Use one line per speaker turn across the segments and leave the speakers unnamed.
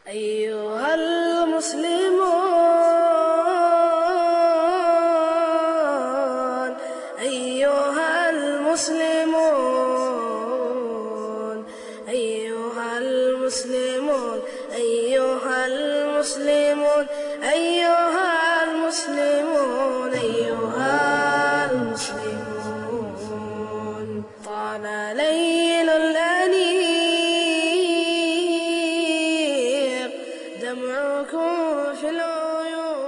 أيها المسلمون أيها المسلمون أيها المسلمون أيها المسلمون أيها المسلمون أيها المسلمون طال ليل الأنيق دمعكم في العيون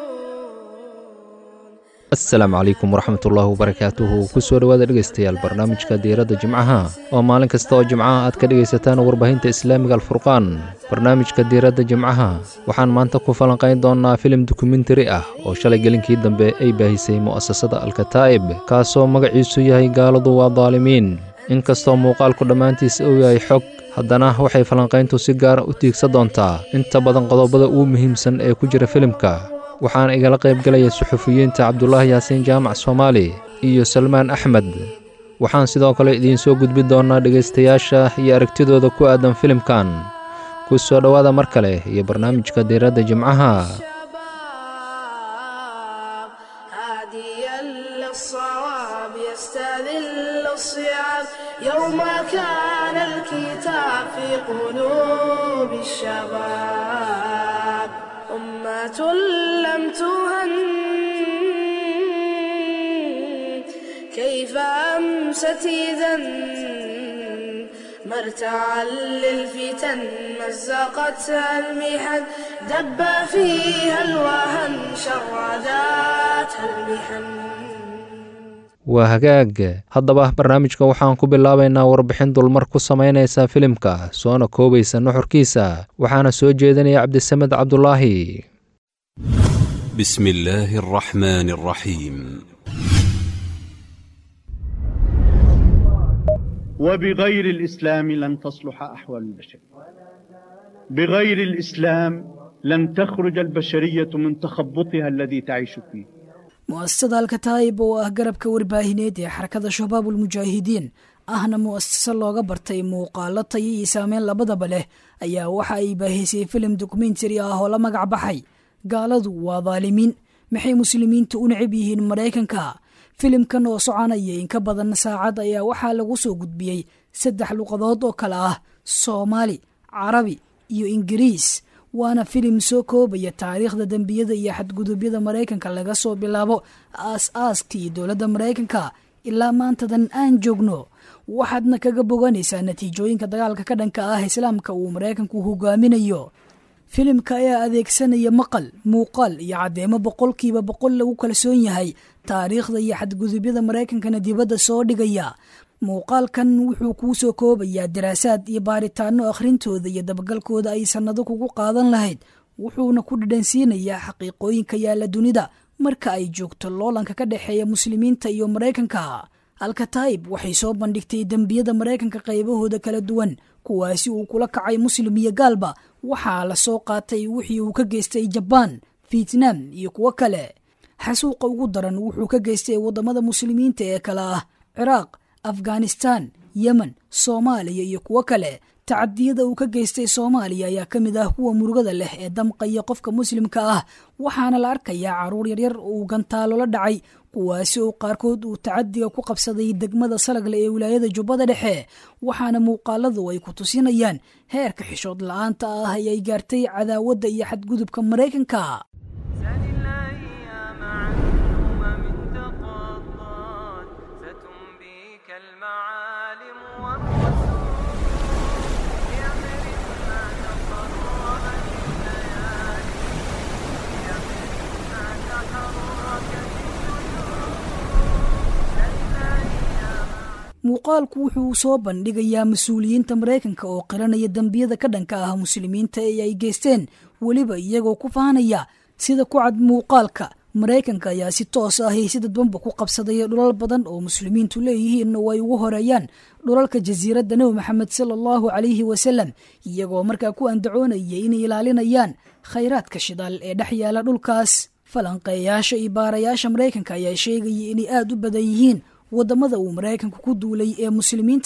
asalaamu calaykum waraxmatullaahi wabarakaatuhu kusoo dhowaada dhegaystayaal barnaamijka diiradda jimcaha oo maalin kasta oo jimcaha aad ka dhegaysataan warbaahinta islaamiga alfurqaan barnaamijka diiradda jimcaha waxaan maanta ku falanqayn doonnaa filim dokumentari ah oo shalay gelinkii dambe ay baahisay mu'asasada alkataa'ib kaasoo magaciisu yahay gaaladu waa daalimiin inkastoo muuqaalku dhammaantiis uu yahay xog haddana waxay falanqayntu si gaara u tiigsa doontaa inta badan qodobada ugu muhiimsan ee ku jira filimka waxaana igala qaybgelaya suxufiyiinta cabdulaahi yaasiin jaamac soomaali iyo salmaan axmed waxaan sidoo kale idiin soo gudbin doonnaa dhegaystayaasha iyo aragtidooda ku aadan filimkan ku soo dhowaada mar kale iyo barnaamijka diiradda jimcaha
شباب هاديا للصواب يستذل الصيام يوم كان الكتاب في قلوب الشباب أمة لم تهن كيف أمست إذا مرتعا للفتن مزقتها المحن دب فيها الوهن شرداتها المحن
waa hagaag haddaba barnaamijka waxaan ku bilaabaynaa warbixin dulmar ku samaynaysa filimka soona koobaysa nuxurkiisa waxaana soo jeedinaya cabdisamed cabdulaahi
بسم الله الرحمن الرحيم
وبغير الإسلام لن تصلح أحوال البشر بغير الإسلام لن تخرج البشرية من تخبطها الذي تعيش فيه
mu'asasada alkataa'ib oo ah garabka warbaahineed ee xarakada shabaabul mujaahidiin ahna mu'asase looga bartay muuqaalo tayo iyo saameyn labadaba leh ayaa waxa ay baahisay filim dokumentari ah oo la magac baxay gaaladu waa daalimiin maxay muslimiinta u necab yihiin maraykanka filimkan oo soconaya in ka badan saacad ayaa waxaa lagu soo gudbiyey saddex luqadood oo kale ah soomaali carabi iyo ingiriis waana filim soo koobaya taariikhda dembiyada iyo xadgudubyada maraykanka laga soo bilaabo aas-aaskii dowladda maraykanka ilaa maantadan aan joogno waxaadna kaga boganaysaa natiijooyinka dagaalka ka dhanka ah islaamka uu maraykanku hogaaminayo filimka ayaa adeegsanaya maqal muuqaal iyo caddeemo boqolkiiba boqol lagu kalsoon yahay taariikhda iyo xadgudubyada maraykankana dibadda soo dhigaya muuqaalkan wuxuu kuu soo koobayaa daraasaad iyo baaritaano akhrintooda iyo dabagalkooda ay sannado kugu qaadan lahayd wuxuuna ku dhadhansiinayaa xaqiiqooyinka yaalla dunida marka ay joogto loolanka ka dhexeeya muslimiinta iyo maraykanka alkataa'ib waxay soo bandhigtay dembiyada maraykanka qaybahooda kala duwan kuwaasi uu kula kacay muslim iyo gaalba waxaa la soo qaatay wixii uu ka geystay jabaan fietnam iyo kuwo kale xasuuqa ugu daran wuxuu ka geystay waddamada muslimiinta ee kale ah ciraaq afghanistan yemen soomaaliya iyo kuwo kale tacadiyada uu ka geystay soomaaliya ayaa ka mid ah kuwa murugada leh ee damqaya qofka muslimka ah waxaana la arkayaa caruur yaryar uu gantaalo la dhacay kuwaasi oo qaarkood uu tacadiga ku qabsaday degmada salagle ee wilaayada jubbada dhexe waxaana muuqaaladu ay ku tusinayaan heerka xishood la-aanta ah ee ay gaartay cadaawadda iyo xadgudubka maraykanka
سل الأيام عن أمم تقطعت ستنبيك المعالم والرسول بأمر ما تقربت الليالي بأمر ما تحركت النجوم سل الأيام
muuqaalku wuxuu soo bandhigayaa mas-uuliyiinta maraykanka oo qiranaya dembiyada ka dhanka ah muslimiinta ee ay geysteen weliba iyagoo ku faanaya sida ku cad muuqaalka maraykanka ayaa si toos ah si dadbanba ku qabsaday dhulal badan oo muslimiintu leeyihiin oo ay ugu horeeyaan dhulalka jasiiradda nebi maxamed sala allahu calayhi wasalam iyagoo markaa ku andacoonaya inay ilaalinayaan khayraadka shidaal ee dhex yaala dhulkaas falanqeeyaasha iyo baarayaasha maraykanka ayaa sheegaya inay aada u badan yihiin waddamada uu maraykanku ku duulay ee muslimiinta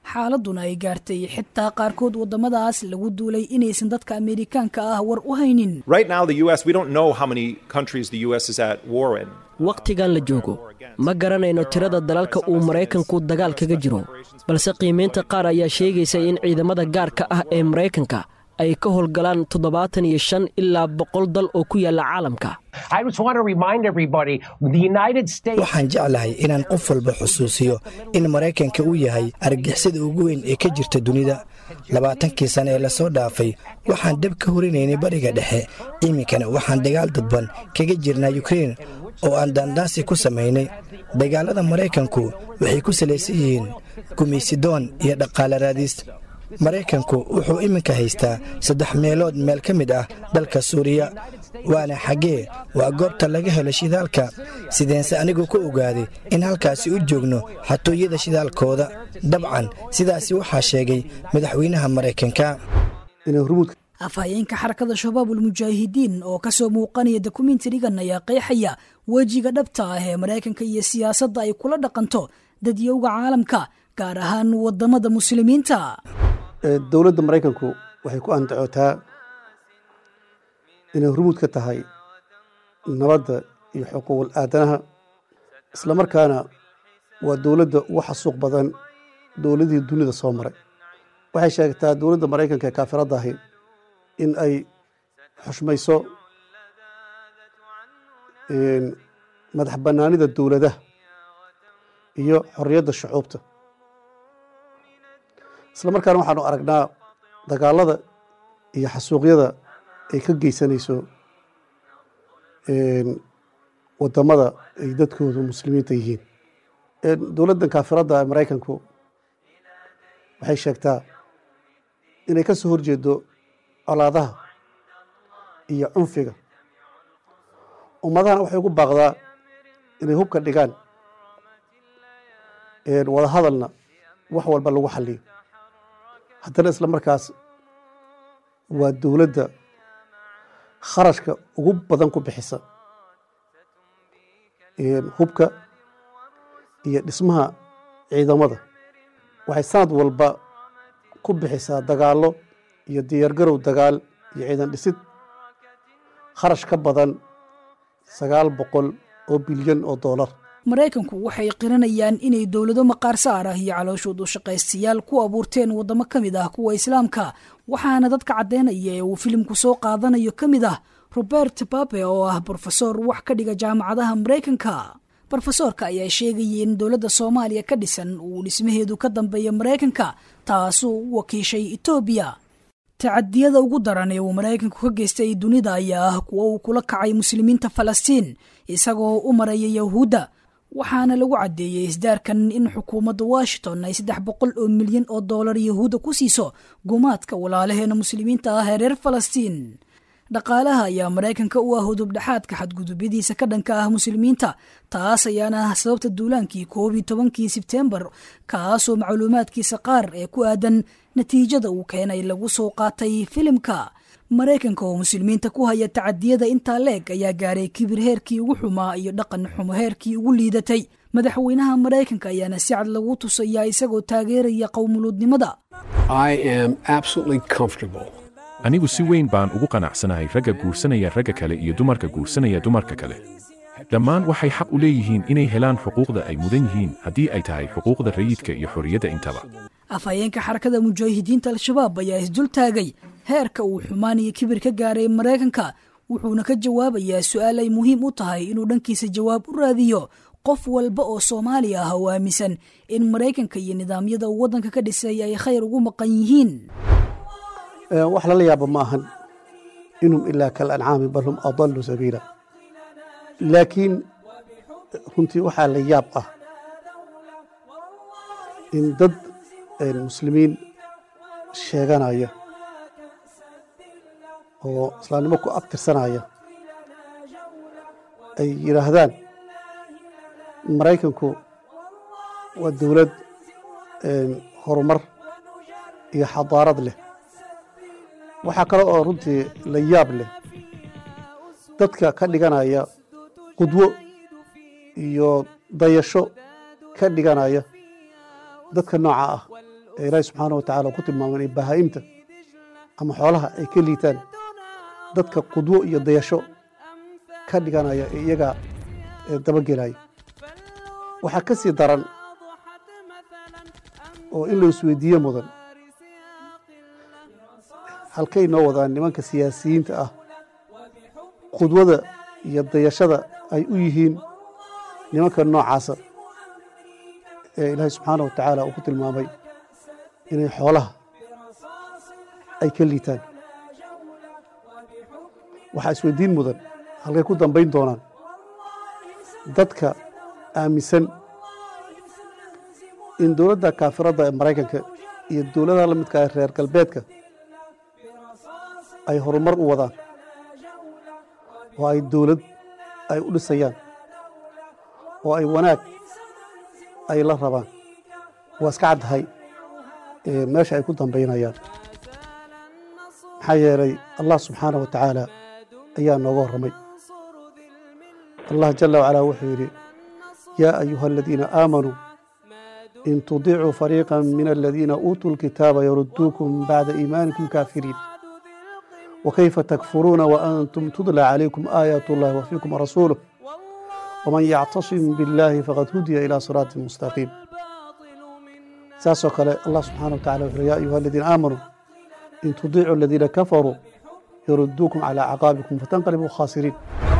xaaladuna ay gaartay xitaa qaarkood waddamadaas lagu duulay inaysan dadka ameerikaanka ah war u haynin
Right now, the U.S., we don't know how many countries the U.S. is at war in.
wakhtigan la joogo ma garanayno tirada dalalka uu maraykanku dagaal kaga jiro balse qiimaynta qaar ayaa sheegaysa in ciidamada gaarka ah ee maraykanka ay ka howlgalaan toddobaatan iyo shan ilaa boqol dal oo ku yaalla caalamka
I just want to remind everybody the United States.
waxaan jeclahay inaan qof walba xusuusiyo in maraykanka uu yahay argixisada ugu weyn ee ka jirta dunida labaatankii sane ee lasoo dhaafay waxaan dhab ka horinaynay bariga dhexe iminkana waxaan dagaal dadban kaga jirnaa yukrein oo aan daandaansi ku samaynay dagaalada maraykanku waxay ku salaysan yihiin gumaysidoon iyo dhaqaale raadis maraykanku wuxuu iminka haystaa saddex meelood meel ka mid ah dalka suuriya waana xaggee waa goobta laga helo shidaalka sideense anigu ku ogaaday in halkaasi u joogno xatooyada shidaalkooda dabcan sidaasi waxaa sheegay madaxweynaha maraykanka
afhayeenka xarakada shabaabul mujaahidiin oo kasoo muuqanaya dokumentarigan ayaa qeexaya wejiga dhabta ah ee maraykanka iyo siyaasadda ay kula dhaqanto dadyowga caalamka gaar ahaan wadamada muslimiinta
dowladda maraykanku waxay ku andacootaa inay hormuud ka tahay nabadda iyo xuquuqul aadanaha isla markaana waa dowladda ugu xasuuq badan dowladihii dunida soo maray waxay sheegtaa dowladda maraykanka ee kaafiradda ahi in ay xushmayso madax bannaanida dowladaha iyo xorriyadda shucuubta isla markaana waxaanu aragnaa dagaalada iyo xasuuqyada ay ka geysanayso wadamada ay dadkoodu muslimiinta yihiin dowladdan kaafiradda ee maraykanku waxay sheegtaa inay ka soo horjeedo colaadaha iyo cunfiga ummadahana waxay ugu baaqdaa inay hubka dhigaan wada hadalna wax walba lagu xaliyo haddana isla markaas waa dowladda kharashka ugu badan ku bixisa hubka iyo dhismaha ciidamada waxay sanad walba ku bixisaa dagaallo iyo diyaargarow dagaal iyo ciidan dhisid kharash ka badan sagaal boqol oo bilyan oo doolar
maraykanku waxay qiranayaan inay dowlado maqaar saar ah iyo calooshood u shaqaystayaal ku abuurteen waddamo ka mid ah kuwa islaamka waxaana dadka caddeynaya ee uu filimku soo qaadanayo ka mid ah robert babe oo ah brofesor wax ka dhiga jaamacadaha maraykanka brofesoorka ayaa sheegayay in dowladda soomaaliya ka dhisan uu dhismaheedu ka dambeeya maraykanka taasuu u wakiishay etoobiya tacadiyada ugu daran ee uu maraykanku ka geystay dunida ayaa ah kuwo uu kula kacay muslimiinta falastiin isagoo u maraya yahuudda waxaana lagu caddeeyey isdaarkan in xukuumadda washington ay saddex boqol oo milyan oo dollar yahuudda ku siiso gumaadka walaalaheena muslimiinta ah ee reer falastiin dhaqaalaha ayaa maraykanka u ah hudubdhexaadka xadgudubyadiisa ka dhanka ah muslimiinta taas ayaana ah sababta duulaankii koob iyo tobankii sebtembar kaasoo macluumaadkiisa qaar ee ku aadan natiijada uu keenay lagu soo qaatay filimka maraykanka oo muslimiinta ku haya tacadiyada intaa leeg ayaa gaaray kibir heerkii ugu xumaa iyo dhaqan xumo heerkii ugu liidatay madaxweynaha maraykanka ayaana si cad lagu tusayaa isagoo taageeraya qowmuluudnimada
anigu si weyn baan ugu qanacsanahay ragga guursanaya ragga kale iyo dumarka guursanaya dumarka kale dhammaan waxay xaq u leeyihiin inay helaan xuquuqda ay mudan yihiin haddii ay tahay xuquuqda rayidka iyo xorriyadda intaba
afhayeenka xarakada mujaahidiinta al-shabaab ayaa isdul taagay heerka uu xumaan iyo kibir ka gaaray maraykanka wuxuuna ka jawaabayaa su-aal ay muhiim u tahay inuu dhankiisa jawaab u raadiyo qof walba oo soomaali ah oo aaminsan in maraykanka iyo nidaamyada uu waddanka ka dhisay ay khayr ugu maqan yihiin
wax lala yaaba ma ahan inhum ilaa kal ancaami bal hum adallu sabiila laakiin runtii waxaa la yaab ah in dad muslimiin sheeganaya oo islaamnimo ku abtirsanaya ay yidhaahdaan maraykanku waa dowlad horumar iyo xadaarad leh waxaa kale oo runtii la yaab leh dadka ka dhiganaya qudwo iyo dayasho ka dhiganaya dadka nooca ah ee ilaahi subxaana wa tacala uu ku tilmaamay inay bahaa'imta ama xoolaha ay ka liitaan dadka qudwo iyo dayasho ka dhiganaya ee iyagaa dabagelaya waxaa ka sii daran oo in la isweydiiye mudan halkay noo wadaan nimanka siyaasiyiinta ah qudwada iyo dayashada ay u yihiin nimanka noocaasa ee ilaahay subxaana wa tacaala uu ku tilmaamay inay xoolaha ay ka liitaan waxaa isweydiin mudan halkay ku dambayn doonaan dadka aaminsan in dowladda kaafiradda ee maraykanka iyo dowladaha la midka ah reer galbeedka ay horumar u wadaan oo ay dowlad ay u dhisayaan oo ay wanaag ay la rabaan waa iska caddahay meesha ay ku dambaynayaan maxaa yeelay allah subxaana wa tacaala ayaa nooga warramay allah jala wacalaa wuxuu yidhi yaa ayuha aladiina aamanuu in tudiicuu fariiqa min aladiina uutuu lkitaaba yarudduukum bacda iimaanikum kaafiriin وكيف تكفرون وأنتم تتلى عليكم آيات الله وفيكم رسوله ومن يعتصم بالله فقد هدي إلى صراط مستقيم ساسو قال الله سبحانه وتعالى يا أيها الذين آمنوا إن تطيعوا الذين كفروا يردوكم على عقابكم فتنقلبوا خاسرين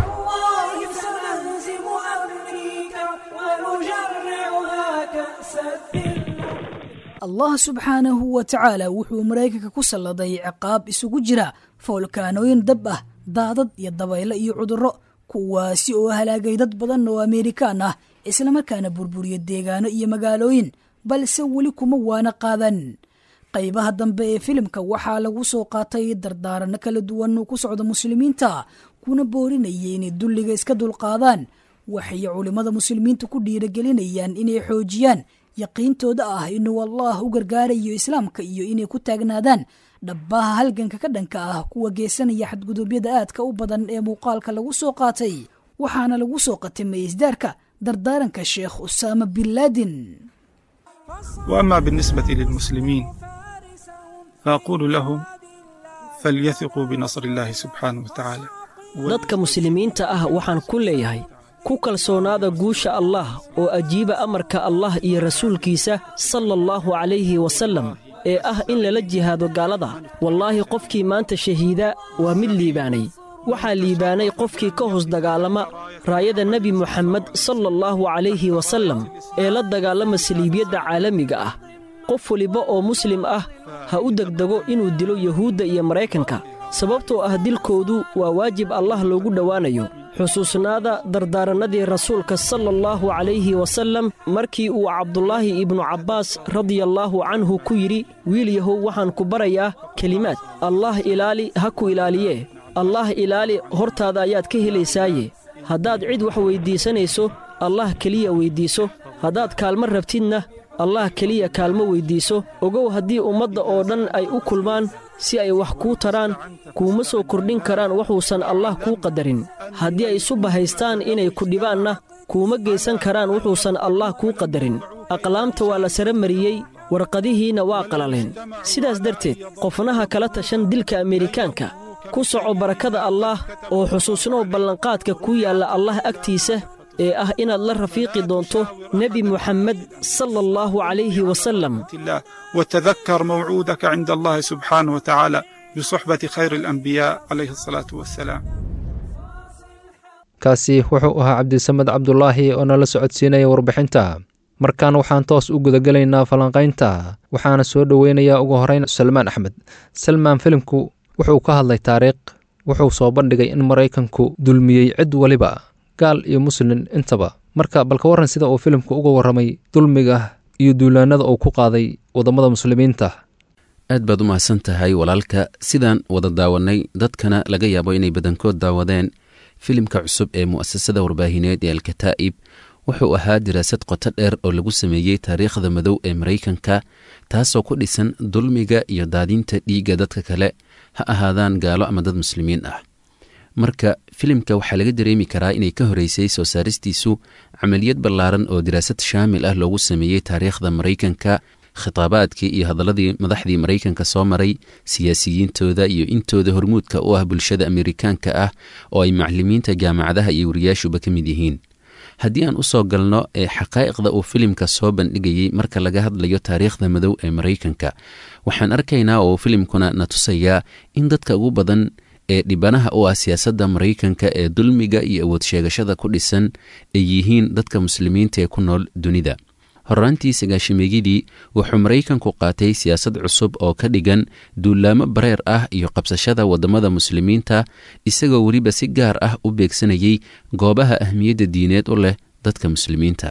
allah subxaanahu wa tacaala wuxuu maraykanka ku salladay ciqaab isugu jira foolkaanooyin dab ah daadad iyo dabaylo iyo cudurro kuwaasi oo halaagay dad badan oo ameerikaan ah islamarkaana burburiya deegaano iyo magaalooyin balse weli kuma waana qaadan qaybaha dambe ee filimka waxaa lagu soo qaatay dardaaranno kala duwan oo ku socda muslimiinta kuna boorinayay inay dulliga iska dulqaadaan waxay culimmada muslimiinta ku dhiiragelinayaan inay xoojiyaan yaqiintooda ah inuu allah u gargaarayo islaamka iyo inay ku taagnaadaan dhabbaha halganka ka dhanka ah kuwa geesanaya xadgudubyada aadka u badan ee muuqaalka lagu soo qaatay waxaana lagu soo qatimay isdaarka dardaaranka sheekh usaama bin laadin
وأما بالنسبة للمسلمين فأقول لهم فليثقوا بنصر الله سبحانه وتعالى
dadka muslimiinta ah waxaan ku leeyahay ku kalsoonaada guusha allah oo ajiiba amarka allah iyo rasuulkiisa sala allahu calayhi wasallam ee ah in lala jihaado gaalada wallaahi qofkii maanta shahiida waa mid liibaanay waxaa liibaanay qofkii ka hoos dagaalama raayada nebi moxamed sala allahu calayhi wasallam ee la dagaalama saliibiyadda caalamiga ah qof weliba oo muslim ah ha u degdego inuu dilo yuhuudda iyo maraykanka sababtoo ah dilkoodu waa waajib allah loogu dhowaanayo xusuusnaada dardaarannadii rasuulka sala allahu calayhi wasallam markii uu cabdulaahi ibnu cabbaas radiallaahu canhu ku yidhi wiil yahow waxaan ku barayaa kelimaad allaah ilaali ha ku ilaaliyee allaah ilaali hortaada ayaad ka helaysaaye haddaad cid wax weyddiisanayso allah keliya weyddiiso haddaad kaalmo rabtidna allah keliya kaalmo weyddiiso ogow haddii ummadda oo dhan ay u kulmaan si ay wax kuu taraan kuuma soo kordhin karaan wuxuusan allah kuu qadarin haddii ay isu bahaystaan inay ku dhibaanna kuuma geysan karaan wuxuusan allah kuu qadarin aqlaamta waa la sara mariyey warqadihiinna waa qalaleen sidaas darteed qofnaha kala tashan dilka ameerikaanka ku soco barakada allaah oo xusuusnow ballanqaadka ku yaalla allah agtiisa ee ah inaad la rafiiqi doonto nebi muxammed sala allahu calayhi wasallam
وتذكر موعودك عند الله سبحانه وتعالى بصحبة خير الأنبياء عليه الصلاة والسلام
kaasi wuxuu ahaa cabdisamed cabdulaahi oo nala socodsiinaya warbixinta markaan waxaan toos u gudagelaynaa falanqaynta waxaana soo dhoweynayaa ugu horeyn salmaan axmed salmaan filimku wuxuu ka hadlay taariikh wuxuu soo bandhigay in maraykanku dulmiyey cid waliba gaal iyo muslin intaba marka balka warran sida uu filimku uga warramay dulmiga iyo duulaanada uu ku qaaday waddamada muslimiinta
aad baad u mahadsan tahay walaalka sidaan wada daawannay dadkana laga yaabo inay badankood daawadeen filimka cusub ee mu'asasada warbaahineed ee alkataa'ib wuxuu ahaa diraasad qoto dheer oo lagu sameeyey taariikhda madow ee maraykanka taasoo ku dhisan dulmiga iyo daadinta dhiigga dadka kale ha ahaadaan gaalo ama dad muslimiin ah marka filimka waxaa laga dareemi karaa inay ka horeysay soo saaristiisu camaliyad ballaaran oo diraasad shaamil ah loogu sameeyey taariikhda maraykanka khitaabaadkii iyo hadalladii madaxdii maraykanka soo maray siyaasiyiintooda iyo intooda hormuudka u ah bulshada amerikaanka ah oo ay maclimiinta jaamacadaha iyo wariyaashuba ka mid yihiin haddii aan u soo galno ee xaqaa'iqda uu filimka soo bandhigayey marka laga hadlayo taariikhda madow ee maraykanka waxaan arkaynaa oo filimkuna na tusayaa in dadka ugu badan ee dhibanaha u ah siyaasadda maraykanka ee dulmiga iyo awood sheegashada ku dhisan ay yihiin dadka muslimiinta ee ku nool dunida horraantii sagaashimeeyadii wuxuu maraykanku qaatay siyaasad cusub oo ka dhigan duulaamo bareer ah iyo qabsashada waddamada muslimiinta isagoo weliba si gaar ah u beegsanayay goobaha ahmiyadda diineed u leh dadka muslimiinta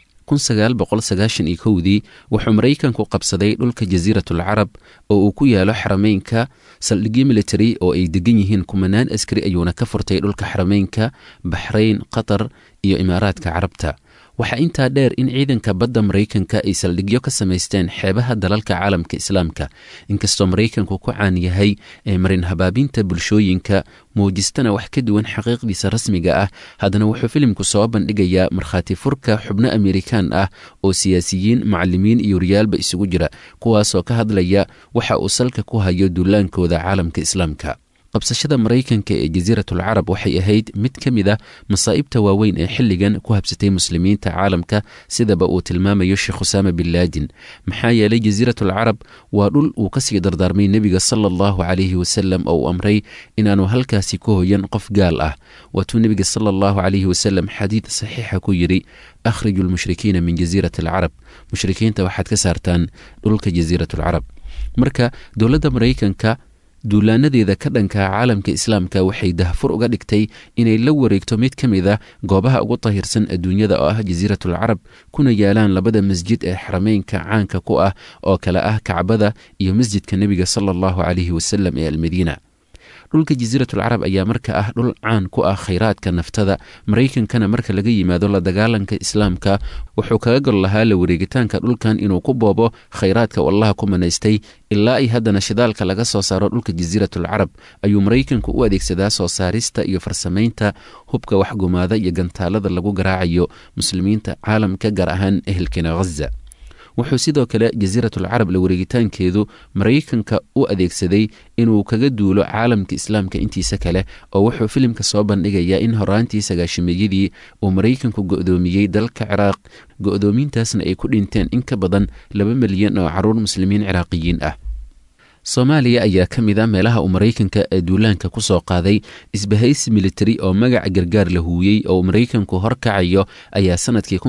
dii wuxuu maraykanku qabsaday dhulka jasiiratul carab oo uu ku yaalo xarameynka saldhigyo military oo ay degan yihiin kumanaan askari ayuuna ka furtay dhulka xarameynka baxrayn qatar iyo imaaraadka carabta waxaa intaa dheer in ciidanka badda maraykanka ay saldhigyo ka samaysteen xeebaha dalalka caalamka islaamka inkastoo maraykanku ku caan yahay ee marin habaabinta bulshooyinka muujistana wax ka duwan xaqiiqdiisa rasmiga ah haddana wuxuu filimku soo bandhigayaa markhaati furka xubno amerikaan ah oo siyaasiyiin macalimiin iyo riyaalba isugu jira kuwaasoo ka hadlaya waxa uu salka ku hayo duulaankooda caalamka islaamka qabsashada maraykanka ee jasiiratul carab waxay ahayd mid ka mid ah masaa'ibta waaweyn ee xilligan ku habsatay muslimiinta caalamka sidaba uu tilmaamayo sheekh usaama bin laadin maxaa yeelay jasiiratul carab waa dhul uu kasii dardaarmay nebiga sala allahu calayhi wasalam oo uu amray inaanu halkaasi ku hoyan qof gaal ah waatuu nebiga sala allahu calayhi wasalam xadiid saxiixa ku yidhi akhriju lmushrikiina min jasiirati alcarab mushrikiinta waxaad ka saartaan dhulka jasiiratul carab marka dowladda maraykanka duulaanadeeda ka dhanka caalamka islaamka waxay dahfur uga dhigtay inay la wareegto mid ka mid a goobaha ugu tahirsan adduunyada oo ah jasiiratul carab kuna yaalaan labada masjid ee xarameynka caanka ku ah oo kale ah kacbada iyo masjidka nebiga sala allahu calayhi wasalam ee almadiina dhulka jasiiratul carab ayaa marka ah dhul caan ku ah khayraadka naftada maraykankana marka laga yimaado la dagaalanka islaamka wuxuu kaga gol lahaa la wareegitaanka dhulkan inuu ku boobo khayraadka wallaha ku manaystay ilaa ay haddana shidaalka laga soo saaro dhulka jasiiratul carab ayuu maraykanku u adeegsadaa soo saarista iyo farsamaynta hubka waxgumaada iyo gantaalada lagu garaacayo muslimiinta caalamka gaar ahaan ehelkena ghaza wuxuu sidoo kale jasiiratul carab la wareegitaankeedu maraykanka u adeegsaday inuu kaga duulo caalamka islaamka intiisa kale oo wuxuu filimka soo bandhigayaa in horaantii sagaashimeeyadii uu maraykanku go'doomiyey dalka ciraaq go'doomintaasna ay ku dhinteen in ka badan laba milyan oo caruur muslimiin ciraaqiyiin ah soomaaliya ayaa ka mid a meelaha uu maraykanka ee duulaanka ku soo qaaday isbahaysi militari oo magaca gargaar la huuyey oo maraykanku horkacayo ayaa sanadkii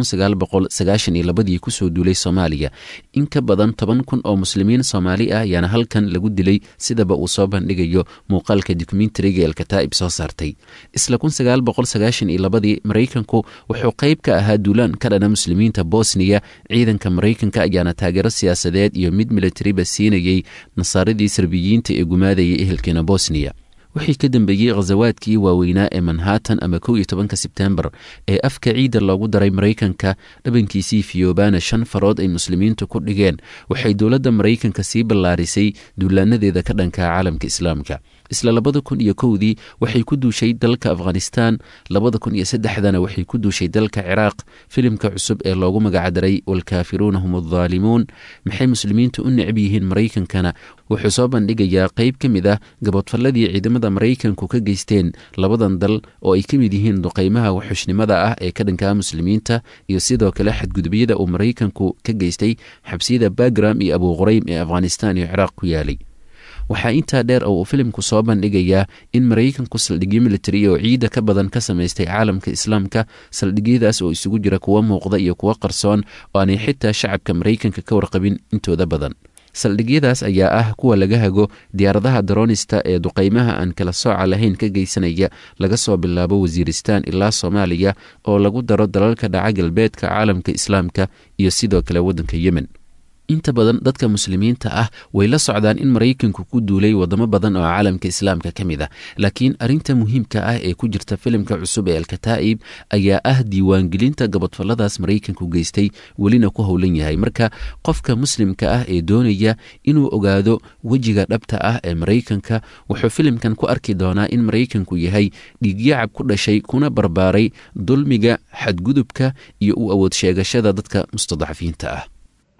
ii kusoo duulay soomaaliya in ka badan toban kun oo muslimiin soomaali ah ayaana halkan lagu dilay sidaba uu soo bandhigayo muuqaalka dokumentariga elkataa'ib soo saartay isla ii maraykanku wuxuu qayb ka ahaa duulaan ka dhana muslimiinta bosniya ciidanka maraykanka ayaana taageero siyaasadeed iyo mid militariba siinayey nasaaradii serbiyiinta ee gumaadayay ehelkeena bosniya wixii ka dambeeyey khasawaadkii waaweynaa ee manhattan ama kow iyo tobanka sebtembar ee afka ciidda loogu daray maraykanka dhabankiisii fiyoobaana shan farood ay muslimiintu ku dhigeen waxay dowladda maraykanka sii ballaarisay duulaanadeeda ka dhanka caalamka islaamka isla labada kun iyo kowdii waxay ku duushay dalka afghanistan labada kun iyo saddexdana waxay ku duushay dalka ciraaq filimka cusub ee loogu magacdaray walkaafiruuna hum addaalimuun maxay muslimiintu u necb yihiin maraykankana wuxuu soo bandhigayaa qayb ka mid ah gabodfalladii ciidamada maraykanku ka geysteen labadan dal oo ay ka mid yihiin duqaymaha waxxushnimada ah ee ka dhankaa muslimiinta iyo sidoo kale xadgudubyada uu maraykanku ka geystay xabsiyada bagram iyo abuuquraym ee afghanistan iyo ciraaq ku yaalay waxaa intaa dheer oo uu filimku soo bandhigayaa in maraykanku saldhigyo militari oo ciidda ka badan ka samaystay caalamka islaamka saldhigyadaas oo isugu jira kuwo muuqda iyo kuwo qarsoon oo aanay xitaa shacabka maraykanka ka warqabin intooda badan saldhigyadaas ayaa ah kuwa laga hago diyaaradaha daroonista ee duqaymaha aan kala sooca lahayn ka geysanaya laga soo bilaabo wasiiristaan ilaa soomaaliya oo lagu daro dalalka dhaca galbeedka caalamka islaamka iyo sidoo kale waddanka yemen inta badan dadka muslimiinta ah way la socdaan in maraykanku ku duulay wadamo badan oo caalamka islaamka ka mid ah laakiin arrinta muhiimka ah ee ku jirta filimka cusub ee alkataa'ib ayaa ah diiwaangelinta gabodfalladaas maraykanku geystay welina ku howlan yahay marka qofka muslimka ah ee doonaya inuu ogaado wejiga dhabta ah ee maraykanka wuxuu filimkan ku arki doonaa in maraykanku yahay dhiigyacab ku dhashay kuna barbaaray dulmiga xadgudubka iyo u awood sheegashada dadka mustadcafiinta ah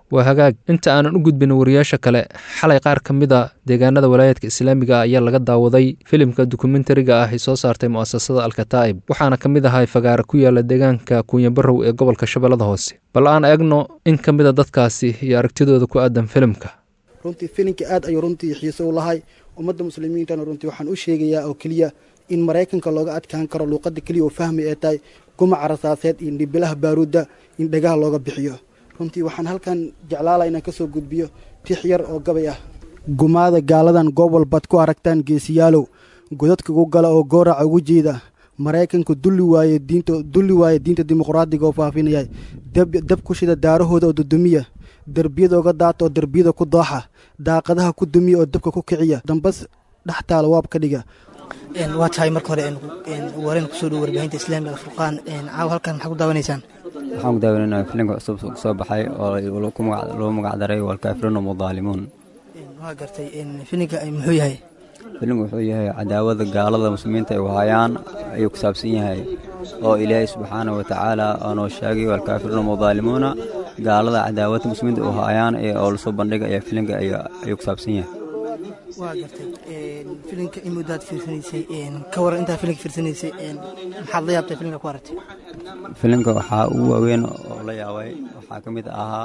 waa hagaag inta aanan u gudbin wariyaasha kale xalay qaar ka mid a deegaanada walaayaadka islaamiga ah ayaa laga daawaday filimka dokumentariga ah ay soo saartay mu'asasada alkataa'ib waxaana ka mid ahay fagaara ku yaala deegaanka kunyabarow ee gobolka shabeellada hoose bal aan eegno in ka mid a dadkaasi iyo aragtidooda ku aadan filimka
runtii filinka aad ayuu runtii xiise u lahay ummadda muslimiintana runtii waxaan u sheegayaa oo keliya in maraykanka looga adkaan karo luuqadda keliya oo fahmi ee tahay gumaca rasaaseed iyo dhibilaha baaruudda in dhagaha looga bixiyo runtii waxaan halkan jeclaala inaan ka soo gudbiyo tix yar oo gabay ah gumaada gaaladan goob walbaad ku aragtaan geesiyaalow godadka ku gala oo gooraca ugu jeeda maraykanku dulli waaye diinta dulli waaye diinta dimuqraadiga oo faafinaya dab dab ku shida daarahooda oo dudumiya derbiyada oga daata oo derbiyada ku dooxa daaqadaha ku dumiya oo dabka ku kiciya dambas dhex taala waab ka dhiga
waa tahay marka hore wareen kusoo dhow warbaahinta islaamiga alfurqaan caaw halkan maxaa ku daawanaysaan
waxaan ku daawanayna filimka cusub soo baxay oo loo magacdaray walkaafiruuna mudaalimuun
waa gartay filimka muxuu yahay
filimku wuxuu yahay cadaawada gaalada muslimiinta ay wahayaan ayuu ku saabsan yahay oo ilaahay subxaana wa tacaala aanoo sheegay walkaafiruuna mudaalimuuna gaalada cadaawada muslimiinta u hayaan oo lasoo bandhiga ayaa filimka ayuu ku saabsan yahay
waa gartay filimka in muddaad fiirsanaysay ka waran intaa filimka fiirsanaysay maxaad la yaabtay filimka ku aragtay
filimka waxaa ugu waaweyn oo la yaabay waxaa ka mid ahaa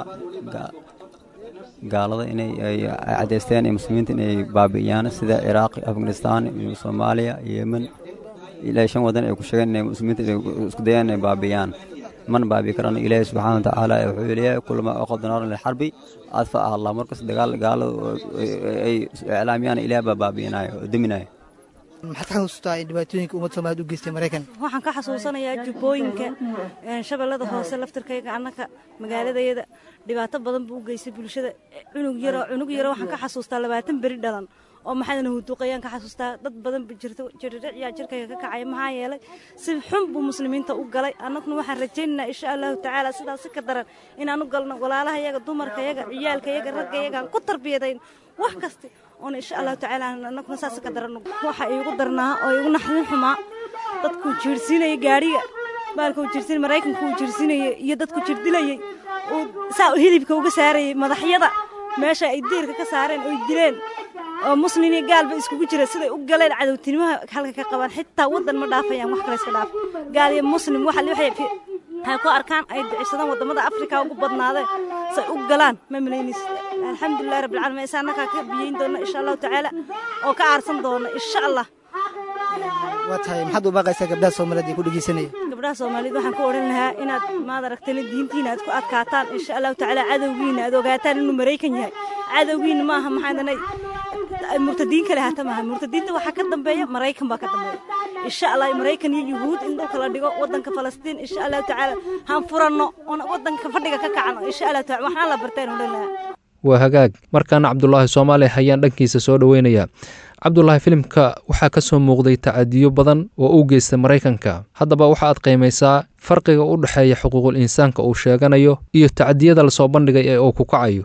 gaalada inay cadaysteen muslimiinta inay baabi'iyaan sida ciraaq afghanistan iyo soomaaliya yemen ilaa shan wadan ay ku sheegeen inay muslimiinta isku dayaan inay baabi'iyaan mana baabi'i karaan ilaahi subxaana watacaala wuxuu leeyahay kulama aqada naaran lilxarbi adfa ah allah markas dagaal gaalada ay iclaamiyaan ilaah baa baabi'inaya oo deminaya
maxaad ka xasuustaa dhibaatooyinka ummadda soomaaliyeed u geystay maraykan
waxaan ka xasuusanayaa jubbooyinka shabeellada hoose laftirkayga annaka magaaladayada dhibaato badan buu u geystay bulshada cunug yaro cunug yaro waxaan ka xasuustaa labaatan beri dhalan oo maxaadana huduuqayaan ka xasuustaa dad badan jirdhicyaa jirkayga ka kacaya maxaa yeelay si xun buu muslimiinta u galay annaguna waxaan rajaynaynaa insha allahu tacaala sidaas si ka daran inaan u galno walaalaha yaga dumarka yaga ciyaalka yaga ragga yagaan ku tarbiyadayn wax kasta oona insha allahu tacaala annaguna saas ka daran waxa iigu darnaa oo iigu naxdin xumaa dadkuu jiirsiinaya gaadhiga baalkuu jiirsiin maraykanku uu jiirsiinayay iyo dadku jirdilayay uu saa hilibka uga saarayay madaxyada meesha ay diirka ka saareen oy dileen oo muslin iyo gaalba iskugu jira siday u galeen cadowtinimaha halka ka qabaan xitaa waddan ma dhaafayaan wax kale iska dhaaf gaal iyo muslim waxa waxay waxay ku arkaan ay dicsadaan wadamada afrika ugu badnaadeen say u galaan ma malaynaysa alxamdulilahi rabbil caalamiin isa annagaa ka biyeyn doona insha allahu tacaala oo ka aarsan doona insha allah
waa tahay maxaad u baaqaysaa gabdhaha soomaaliyeed ee ku dhegeysanaya
gabdhaha soomaaliyeed waxaan ku odhan lahaa inaad maad aragtana diintiina aad ku adkaataan insha allahu tacaala cadowgiina aad ogaataan inuu maraykan yahay cadowgiina maaha maxaadanay murtadiin kale hata maaha murtadiinta waxaa ka dambeeya maraykan baa ka dambeeya insha allah maraykan iyo yuhuud in dhulka la dhigo wadanka falastiin insha allahu tacaala haan furanno oon wadanka fadhiga ka kacno insha allahu taala waxaan la barteen odhan lahaa
waa hagaag markaana cabdulaahi soomaali hayaan dhankiisa soo dhoweynaya cabdulaahi filimka waxaa ka soo muuqday tacadiyo badan oo u geystay maraykanka haddaba waxa aad qiimaysaa farqiga u dhexeeya xuquuqul insaanka uu sheeganayo iyo tacadiyada lasoo bandhigay ee uu ku kacayo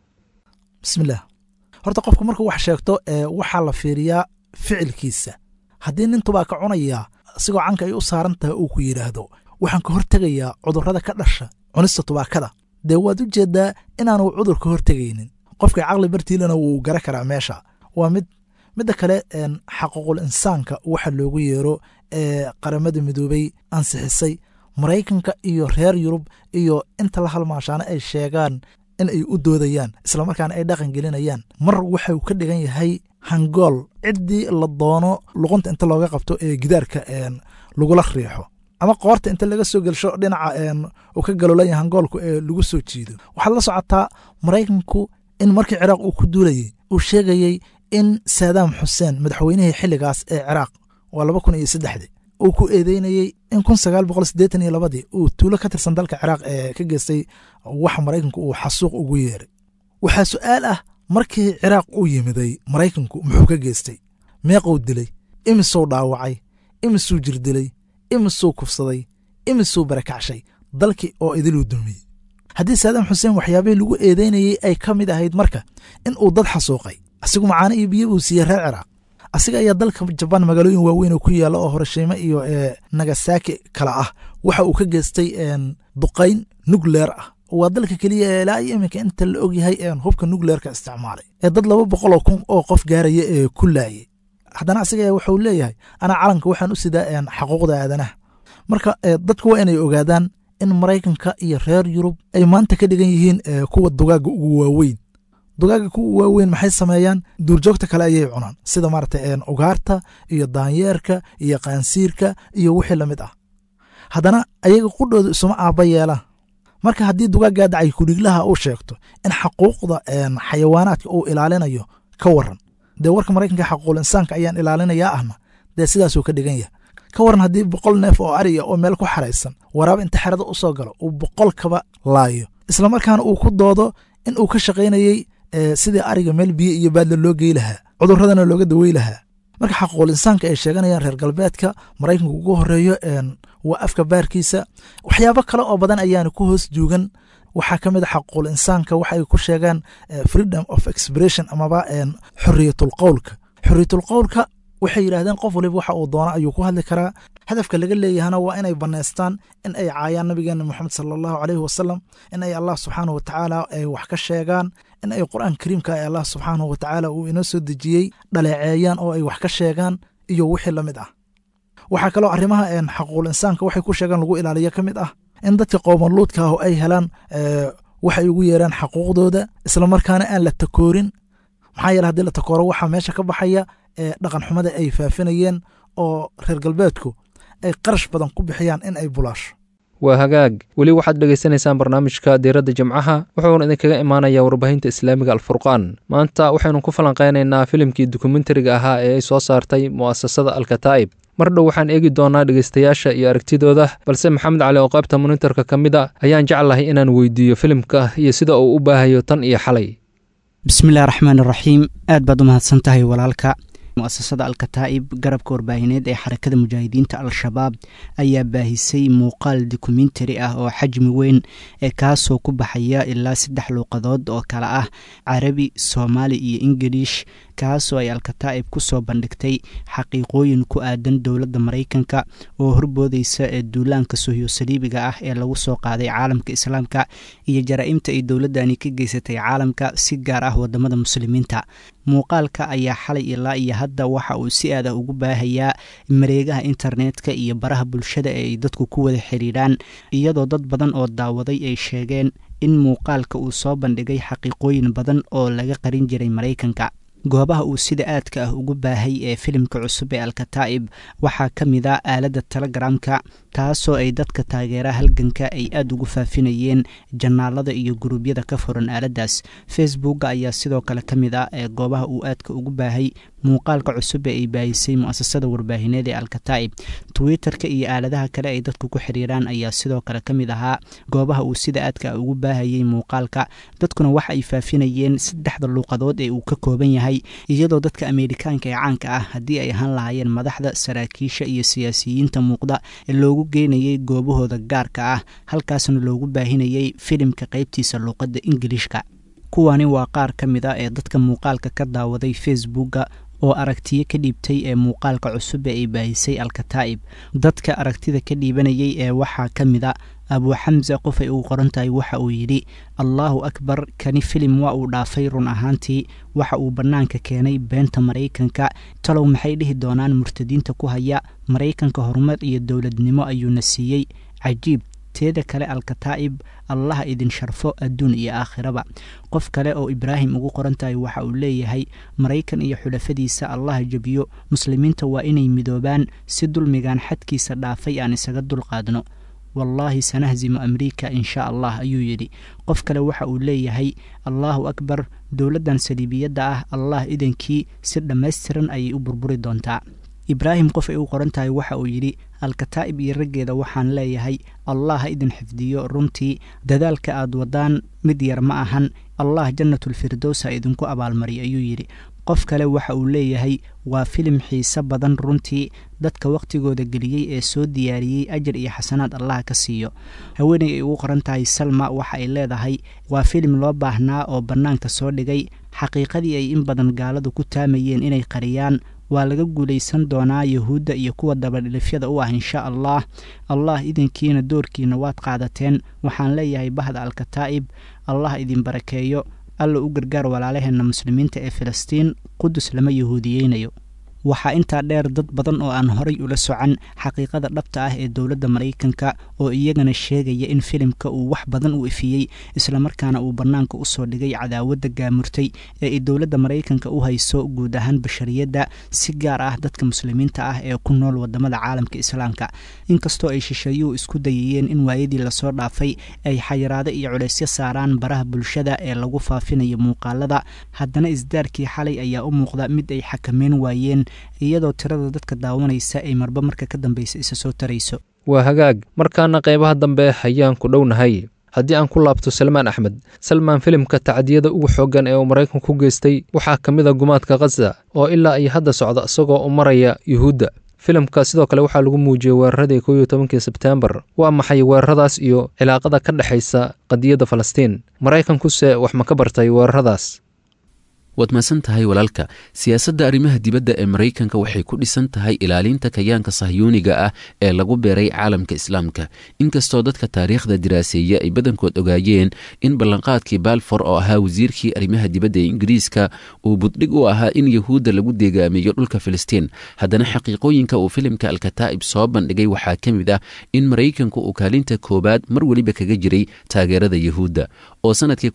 bismillaah horta qofku markuu wax sheegto waxaa la fiiriyaa ficilkiisa haddii nin tubaa ka cunayaa asigoo canka ay u saaran tahay uu ku yidhaahdo waxaan ka hortegayaa cudurrada ka dhasha cunista tubaakada dee waad u jeeddaa inaanu cudur ka hortegaynin qofka caqli bartiilana wuu gara karaa meesha waa mid midda kale xaquuqul insaanka waxa loogu yeero ee qaramada midoobey ansixisay maraykanka iyo reer yurub iyo inta la halmaashaana ay sheegaan in ay u doodayaan islamarkaana ay dhaqan gelinayaan mar waxau ka dhigan yahay hangool ciddii la doono luqunta inta looga qabto ee gidaarka lagula riixo ama qoorta inta laga soo gelsho dhinaca uu ka galolaya hangoolku ee lagu soo jiido waxaad la socotaa maraykanku in markii ciraaq uu ku duulayey uu sheegayey in saadaam xuseen madaxweynihii xilligaas ee ciraaq waa laba kun iyo saddexdii uu ku eedeynayey in kun sagaal boqol siddeetan iyo labadii uu tuulo ka tirsan dalka ciraaq ee ka geystay waxa maraykanku uu xasuuq ugu yeeray waxaa su'aal ah markii ciraaq uu yimiday maraykanku muxuu ka geystay meequu dilay imisuu dhaawacay imisuu jirdilay imisuu kufsaday imisuu barakacshay dalkii oo idiluu dumiyey haddii saadaam xuseen waxyaabihii lagu eedeynayey ay ka mid ahayd marka in uu dad xasuuqay asigu macaano iyo biyo uu siiyey reer ciraaq asiga ayaa dalka jabaan magaalooyin waaweyn oo ku yaalla oo horashiimo iyo nagasaki kale ah waxa uu ka geystay duqayn nukleer ah waa dalka keliya ee ilaa iyo iminka inta la ogyahay een hubka nukleerka isticmaalay ee dad laba boqoloo kun oo qof gaaraya ee ku laayay haddana asiga wuxuu leeyahay anaa calanka waxaan u sidaa een xaquuqda aadanaha marka dadku waa inay ogaadaan in maraykanka iyo reer yurub ay maanta ka dhigan yihiin kuwa dugaaga ugu waaweyn dugaaga kuwa waaweyn maxay sameeyaan duurjoogta kale ayay cunaan sida maarata ugaarta iyo daanyeerka iyo qaansiirka iyo wixii lamid ah haddana ayaga qudhooda isuma aabba yeelaan marka haddii dugaaggaa dacay kudhiglaha uu sheegto in xaquuqda xayawaanaadka uu ilaalinayo ka waran dee warka maraykanka xaquuqul insaanka ayaan ilaalinayaa ahna dee sidaasuu ka dhigan yahay ka waran haddii boqol neef oo ariya oo meel ku xaraysan waraaba inta xerada u soo galo uu boqol kaba laayo islamarkaana uu ku doodo in uu ka shaqaynayey sidii ariga meel biyo iyo baadla loo gey lahaa cuduradana looga dawey lahaa marka xaquuqul insaanka ay sheeganayaan reer galbeedka maraykanka ugu horeeyo waa afka baarkiisa waxyaabo kale oo badan ayaana ku hoos juugan waxaa ka mid a xaquuqul insaanka waxa ay ku sheegaan freedom of expression amaba xoriyatul qowlka xoriyatul qowlka waxay yidhaahdeen qof waliba waxa uu doono ayuu ku hadli karaa hadafka laga leeyahana waa inay bannaystaan in ay caayaan nabigeena moxamed sala allahu caleyhi wasalam in ay allah subxaanahu watacaala ay wax ka sheegaan in ay qur'aan kariimka ee allah subxaanahu watacaala uu inoo soo dejiyey dhaleeceeyaan oo ay wax ka sheegaan iyo wixii la mid ah waxaa kaloo arrimaha xaquuqul insaanka waxay ku sheegaan lagu ilaaliyo ka mid ah in dadka qowmanluudka ah ay helaan waxay ugu yeeraan xaquuqdooda islamarkaana aan la takoorin maxaa yeele haddii la takooro waxaa meesha ka baxaya dhaqan xumada ay faafinayeen oo reer galbeedku ay qarash badan ku bixiyaan in ay bulaasho
waa hagaag weli waxaad dhegaysanaysaan barnaamijka diiradda jimcaha wuxuuna idinkaga imaanayaa warbaahinta islaamiga alfurqaan maanta waxaynu ku falanqaynaynaa filimkii dokumentariga ahaa ee ay soo saartay mu'asasada alkataa'ib mar dhow waxaan eegi doonaa dhegaystayaasha iyo aragtidooda balse maxamed cali oo qaybta monitorka ka mid a ayaan jeclahay inaan weydiiyo filimka iyo sida uu u baahayo tan iyo xalay
bismillahi raxmaan iraxiim aad baad u mahadsan tahay walaalka muasasada alkataa'ib garabka warbaahineed ee xarakada mujaahidiinta al-shabaab ayaa baahisay muuqaal dokumentari ah oo xajmi weyn ee kaasoo ku baxaya ilaa saddex luuqadood oo kale ah carabi soomaali iyo ingilish kaasoo ay alkataa'ib ku soo bandhigtay xaqiiqooyin ku aadan dowladda maraykanka oo horboodeysa ee duulaanka sohyo saliibiga ah ee lagu soo qaaday caalamka islaamka iyo jaraa'imta ay dowladdani ka geysatay caalamka si gaar ah wadamada muslimiinta muuqaalka ayaa xalay ilaa iyo hadda waxa uu si aada ugu baahayaa mareegaha internetka iyo baraha bulshada ee ay dadku ku wada xiriiraan iyadoo dad badan oo daawaday ay sheegeen in muuqaalka uu soo bandhigay xaqiiqooyin badan oo laga qarin jiray maraykanka goobaha uu sida aadka ah ugu baahay ee filimka cusub ee alkataa'ib waxaa ka mid a aaladda telegramka taasoo ay dadka taageera halganka ay aada ugu faafinayeen janaalada iyo guruubyada ka furan aaladdaas facebooka ayaa sidoo kale ka mid ah ee goobaha uu aadka ugu baahay muuqaalka cusub ee ay baahisay mu'asasada warbaahineed ee alkataa'ib twitter-ka iyo aaladaha kale ay dadku ku xiriiraan ayaa sidoo kale ka mid ahaa goobaha uu sida aadka ah ugu baahayay muuqaalka dadkuna waxa ay faafinayeen saddexda luuqadood ee uu ka kooban yahay iyadoo dadka ameerikaanka ee caanka ah haddii ay ahaan lahaayeen madaxda saraakiisha iyo siyaasiyiinta muuqda ee loogu geynayay goobahooda gaarka ah halkaasna loogu baahinayay filimka qaybtiisa luuqadda ingilishka kuwani waa qaar ka mid a ee dadka muuqaalka ka daawaday facebooka oo aragtiyo ka dhiibtay ee muuqaalka cusub ee ay baahisay alkataa'ib dadka aragtida ka dhiibanayay ee waxaa ka mid a abuu xamse qof ay ugu qoran tahay waxa uu yidhi allaahu akbar kani filim waa uu dhaafay run ahaantii waxa uu bannaanka keenay beenta maraykanka talow maxay dhihi doonaan murtadiinta ku haya maraykanka horumar iyo dowladnimo ayuuna siiyey cajiib teeda kale alkataa'ib allaha idin sharfo adduun iyo aakhiraba qof kale oo ibraahim ugu qoran tahay waxa uu leeyahay maraykan iyo xulafadiisa allaha jebiyo muslimiinta waa inay midoobaan si dulmigan xadkiisa dhaafay aan isaga dulqaadno wallaahi sanahzimu amriika in shaa allah ayuu yidhi qof kale waxa uu leeyahay allaahu akbar dowladdan saliibiyadda ah allah idankii si dhammaystiran ayay u burburi doontaa ibraahim qof ay u qoran tahay waxa uu yidhi alkataa'ib iyo raggeeda waxaan leeyahay allah ha idin xifdiyo runtii dadaalka aad wadaan mid yar ma ahan allah jannatulfirdows ha idinku abaalmariy ayuu yidhi qof kale waxa uu leeyahay waa filim xiise badan runtii dadka wakhtigooda geliyey ee soo diyaariyey ajar iyo xasanaad allah ka siiyo haweeney ay ugu qoran tahay salma waxa ay leedahay waa filim loo baahnaa oo bannaanka soo dhigay xaqiiqadii ay in badan gaaladu ku taamayeen inay qariyaan waa laga guulaysan doonaa yuhuudda iyo kuwa dabadhilifyada u ah insha allah allah idinkiina doorkiina waad qaadateen waxaan leeyahay bahda alkataa'ib allah idin barakeeyo alla u gargaar walaalaheenna muslimiinta ee filistiin qudus lama yahuudiyeynayo waxaa intaa dheer dad badan oo aan horay ula socan xaqiiqada dhabta ah ee dowladda maraykanka oo iyagana sheegaya in filimka uu wax badan u ifiyey islamarkaana uu bannaanka usoo dhigay cadaawadda gaamurtay ee ay dowladda maraykanka u hayso guud ahaan bashariyadda si gaar ah dadka muslimiinta ah ee ku nool wadamada caalamka islaamka inkastoo ay shisheeyuhu isku dayayeen in waayadii lasoo dhaafay ay xayiraado iyo culaysyo saaraan baraha bulshada ee lagu faafinayo muuqaalada haddana isdaarkii xalay ayaa u muuqda mid ay xakameyn waayeen iyadoo tirada dadka daawanaysa ay marba marka ka dambeysa isa soo tarayso
waa hagaag markaana qaybaha dambe ayaan ku dhownahay haddii aan ku laabto salmaan axmed salmaan filimka tacdiyada ugu xooggan ee uu maraykanku ku geystay waxaa ka mid a gumaadka khaza oo ilaa iyo hadda socda isagoo u maraya yuhuudda filimka sidoo kale waxaa lagu muujiyey weeraradii kow iyo tobankii sebteembar waa maxay weeraradaas iyo cilaaqada ka dhexaysa qadiyadda falastiin maraykankuse wax ma ka bartay weeraradaas
waad mahadsan tahay walaalka siyaasadda arrimaha dibadda ee maraykanka waxay ku dhisan tahay ilaalinta kayaanka sahyuuniga ah ee lagu beeray caalamka islaamka inkastoo dadka taariikhda diraaseeya ay badankood ogaayeen in ballanqaadkii balfor oo ahaa wasiirkii arrimaha dibadda ee ingiriiska uu buddhig u ahaa in yahuudda lagu deegaamiyo dhulka filistiin haddana xaqiiqooyinka uu filimka alkataa'ib soo bandhigay waxaa ka mid ah in maraykanku uu kaalinta koowaad mar weliba kaga jiray taageerada yahuudda oo sanadkii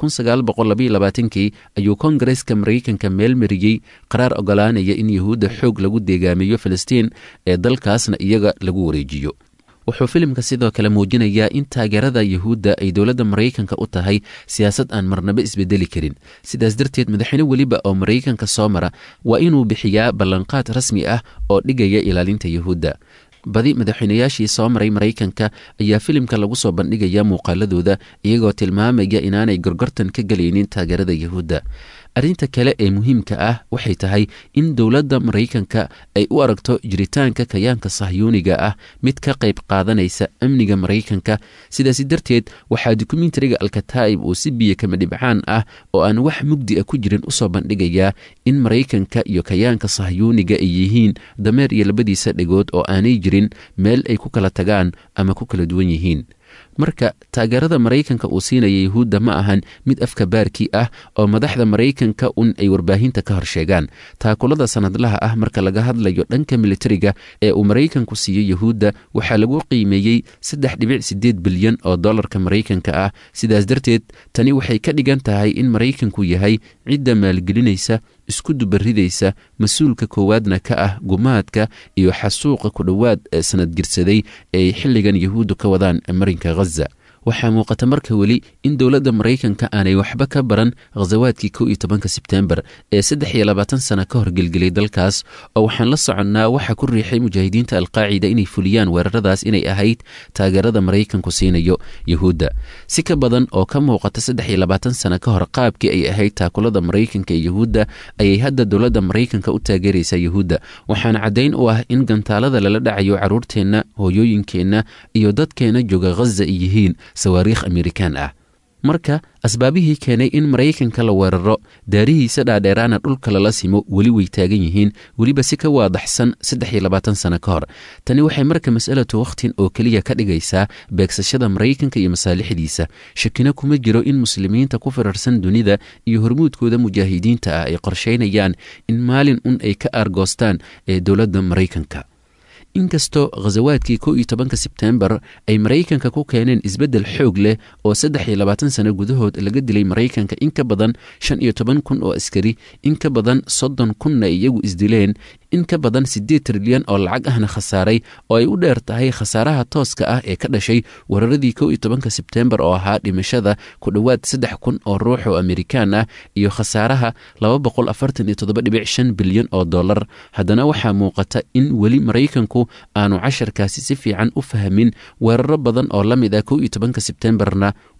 kii ayuu kongareska maraykanka meel mariyey qaraar ogolaanaya in yahuudda xoog lagu deegaamiyo filistiin ee dalkaasna iyaga lagu wareejiyo wuxuu filimka sidoo kale muujinayaa in taageerada yahuudda ay dowladda maraykanka u tahay siyaasad aan marnaba isbedeli karin sidaas darteed madaxweyne weliba oo maraykanka soo mara waa inuu bixiyaa ballanqaad rasmi ah oo dhigaya ilaalinta yahuudda badi madaxweynayaashii soo maray maraykanka ayaa filimka lagu soo bandhigaya muuqaaladooda iyagoo tilmaamaya inaanay gorgortan ka gelaynin taageerada yahuudda arrinta kale ee muhiimka ah waxay tahay in dowladda maraykanka ay u aragto jiritaanka kayaanka sahyuuniga ah mid ka qayb qaadanaysa amniga maraykanka sidaasi darteed waxaa dokumentariga alkataa'ib uu si biyo kama dhibcaan ah oo aan wax mugdi a ku jirin usoo bandhigayaa in maraykanka iyo kayaanka sahyuuniga ay yihiin dameer iyo labadiisa dhegood oo aanay jirin meel ay ku kala tagaan ama ku kala duwan yihiin marka taageerada maraykanka uu siinaya yahuudda ma ahan mid afka baarkii ah oo madaxda maraykanka un ay warbaahinta ka hor sheegaan taakulada sanadlaha ah marka laga hadlayo dhanka militariga ee uu maraykanku siiyo yahuudda waxaa lagu qiimeeyey saddex dhibic sideed bilyan oo dollarka maraykanka ah sidaas darteed tani waxay ka dhigan tahay in maraykanku yahay cidda maalgelinaysa isku dubaridaysa mas-uulka koowaadna ka ah gumaadka iyo xasuuqa ku dhowaad ee sanad jirsaday ee ay xilligan yahuuddu ka wadaan marinka khaza waxaa muuqata marka weli in dowladda maraykanka aanay waxba ka baran khasawaadkii kow iyo tobanka sebteembar ee saddex iyo labaatan sana ka horgelgelay dalkaas oo waxaan la soconnaa waxaa ku riixay mujaahidiinta alqaacida inay fuliyaan weeraradaas inay ahayd taageerada maraykanku siinayo yahuudda si ka badan oo ka muuqata saddex iyo labaatan sana ka hor qaabkii ay ahayd taakulada maraykanka ee yahuudda ayay hadda dowladda maraykanka u taageeraysaa yahuudda waxaana caddayn u ah in gantaalada lala dhacayo carruurteenna hooyooyinkeenna iyo dadkeenna jooga khaza ay yihiin sawaariikh amerikaan ah marka asbaabihii keenay in maraykanka la weeraro daarihiisa dhaadheeraana dhulka lala simo weli way taagan yihiin weliba si ka waadaxsan saddex iyo labaatan sano ka hor tani waxay marka mas'alatu wakhtin oo keliya ka dhigaysaa beegsashada maraykanka iyo masaalixdiisa shakina kuma jiro in muslimiinta ku firarsan dunida iyo hormuudkooda mujaahidiinta ah ay qorshaynayaan in maalin un ay ka aargoostaan ee dowladda maraykanka inkastoo khasawaadkii kow iyo tobanka sebteembar ay maraykanka ku keeneen isbeddel xoog leh oo saddex iyo labaatan sano gudahood laga dilay maraykanka in ka badan shan iyo toban kun oo askari in ka badan soddon kunna iyagu isdileen in ka badan siddeed trilyan oo lacag ahna khasaaray oo ay u dheer tahay khasaaraha tooska ah ee ka dhashay weeraradii kow iyo tobanka sebteembar oo ahaa dhimashada ku dhowaad saddex kun oo ruux oo amerikaan ah iyo khasaaraha laba boqol afartan iyo toddoba dhibic shan bilyan oo dollar haddana waxaa muuqata in weli maraykanku aanu casharkaasi si fiican u fahmin weeraro badan oo la mid ah kow iyo tobanka sebteembarna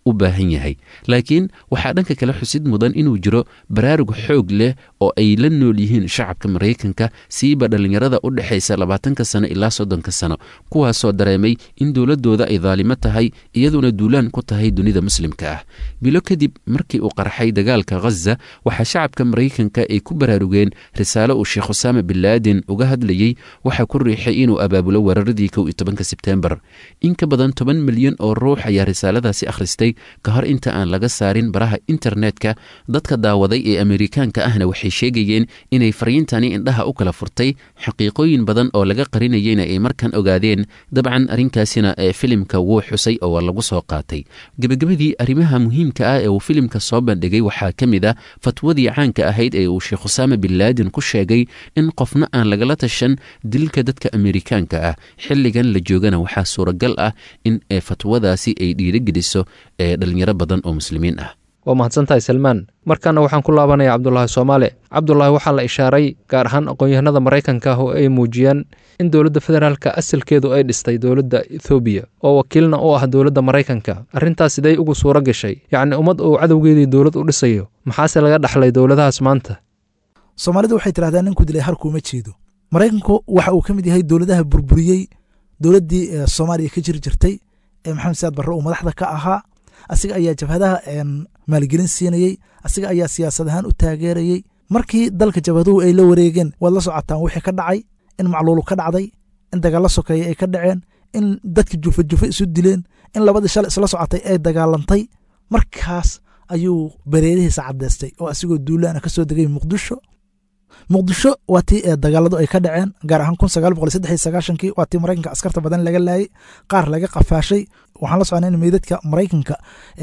u baahan yahay laakiin waxaa dhanka kale xusid mudan inuu jiro baraarug xoog leh oo ay la nool yihiin shacabka maraykanka siiba dhallinyarada u dhexaysa labaatanka sano ilaa soddonka sano kuwaasoo dareemay in dowladdooda ay daalimo tahay iyaduna duulaan ku tahay dunida muslimka ah bilo kadib markii uu qarxay dagaalka ghaza waxaa shacabka maraykanka ay ku baraarugeen risaalo uu sheekh usaama bin laadin uga hadlayey waxaa ku riixay inuu abaabulo weeraradii kow iyo tobanka sebtembar in ka badan toban milyan oo ruux ayaa risaaladaasi akhristay ka hor inta aan laga saarin baraha internetka dadka daawaday ee amerikaanka ahna waxay sheegayeen inay fariintani indhaha u kala furtay xaqiiqooyin badan oo laga qarinayeyna ay markan ogaadeen dabcan arrinkaasina ee filimka wuu xusay oo waa lagu soo qaatay gebagabadii arrimaha muhiimka ah ee uu filimka soo bandhigay waxaa ka mid ah fatwadii caanka ahayd ee uu sheekh usaama bin laadin ku sheegay in qofna aan lagala tashan dilka dadka amerikaanka ah xilligan la joogana waxaa suuragal ah in fatwadaasi ay dhiirigeliso ee dhalinyaro badan oo muslimiin ah
waa mahadsantahay salmaan markaana waxaan ku laabanaya cabdulaahi soomaale cabdulaahi waxaa la ishaaray gaar ahaan aqoon-yahanada maraykanka ah oo ay muujiyeen in dowladda federaalka asalkeedu ay dhistay dowladda ethoobiya oo wakiilna u ah dowladda maraykanka arrintaas sidey ugu suuro gashay yacni ummad uu cadowgeedii dowlad u dhisayo maxaase laga dhaxlay dowladahaas maanta
soomaalidu waxay tidhahdaa ninku dilay harkuuma jeedo maraykanku waxa uu ka mid yahay dowladaha burburiyey dowladdii soomaaliya ka jiri jirtay ee maxamed saad barre uu madaxda ka ahaa asiga ayaa jabhadaha maalgelin siinayey asiga ayaa siyaasad ahaan u taageerayey markii dalka jabhaduhu ay la wareegeen waad la socotaan wixii ka dhacay in macluulu ka dhacday in dagaalla sokeeye ay ka dhaceen in dadka jufa jufa isu dileen in labadii shalay isla socotay ay dagaalantay markaas ayuu bareerihiisa caddeystay oo asigoo duulaana ka soo degay muqdisho muqdisho waa tii dagaaladu ay ka dhaceen gaar ahaan kun sagaal boqol saddex iyo sagaashankii waa tii maraykanka askarta badan laga laayay qaar laga qafaashay waxaan la socnay in meydadka maraykanka